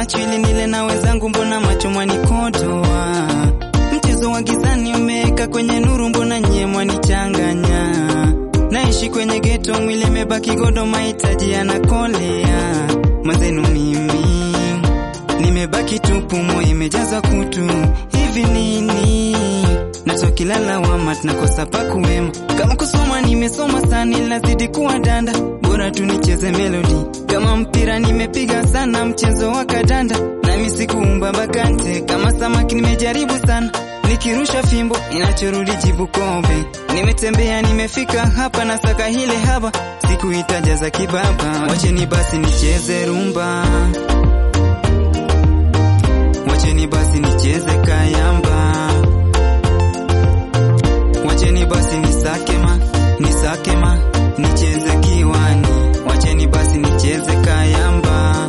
lachu ili nile na wenzangu, mbona macho mwanikodoa? Mchezo wa gizani umeweka kwenye nuru, mbona nyie mwanichanganya? Naishi kwenye geto, mwili imebaki godo, mahitaji yanakolea. Mwenzenu mimi nimebaki tupu, moyo imejaza kutu. Hivi nini natokilala wama tunakosa pa kuwema. Kama kusoma nimesoma sana, ilazidi kuwa danda, bora tu nicheze melodi. Kama mpira nimepiga sana, mchezo wa kadanda, nami sikuumba bakante. Kama samaki nimejaribu sana, nikirusha fimbo inachorudi jibu kobe. Nimetembea nimefika hapa, na saka hile haba, sikuitaja za kibaba. Wacheni basi nicheze rumba, wacheni basi nicheze kayamba Wacheni basi nisakema, nisakema, nicheze kiwani. Wacheni basi nicheze kayamba.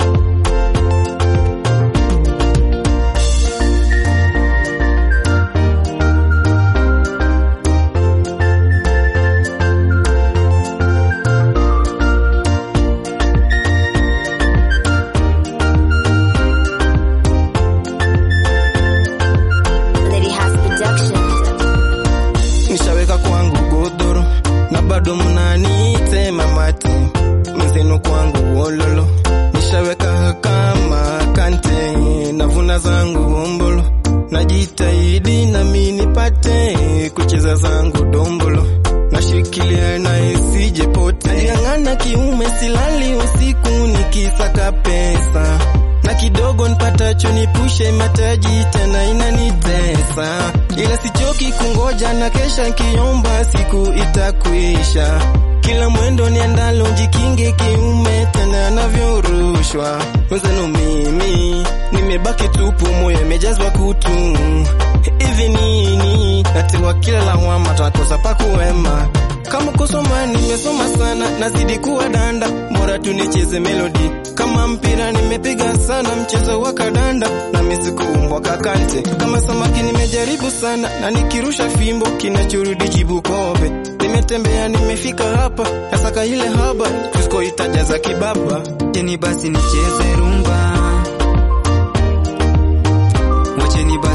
Lady House Production. nishaweka kwangu godoro na bado mnanitema mate mzenu kwangu wololo nishaweka kama kante navuna zangu ombolo najitahidi nami nipate kucheza zangu dombolo nashikilia na isije pote ng'ang'ana kiume silali usiku nikisaka pesa na kidogo nipatacho nipushe mataji tena inanitesa, ila sichoki kungoja na kesha kiomba siku itakwisha. Kila mwendo niendalo jikinge kiume tena navyorushwa wenzenu, mimi nimebaki tupu, moyo imejazwa kutu. Hivi nini natewa kila lawama, takosa pa kuwema kama kusoma nimesoma sana, nazidi kuwa danda, bora tu nicheze melodi. Kama mpira nimepiga sana, mchezo wa kadanda, nami sikuumbwa kakante. Kama samaki nimejaribu sana, na nikirusha fimbo kinachorudi jibu kobe. Nimetembea nimefika hapa, nasaka ile haba, tusikoitaja za kibaba. Wacheni basi nicheze rumba, wacheni basi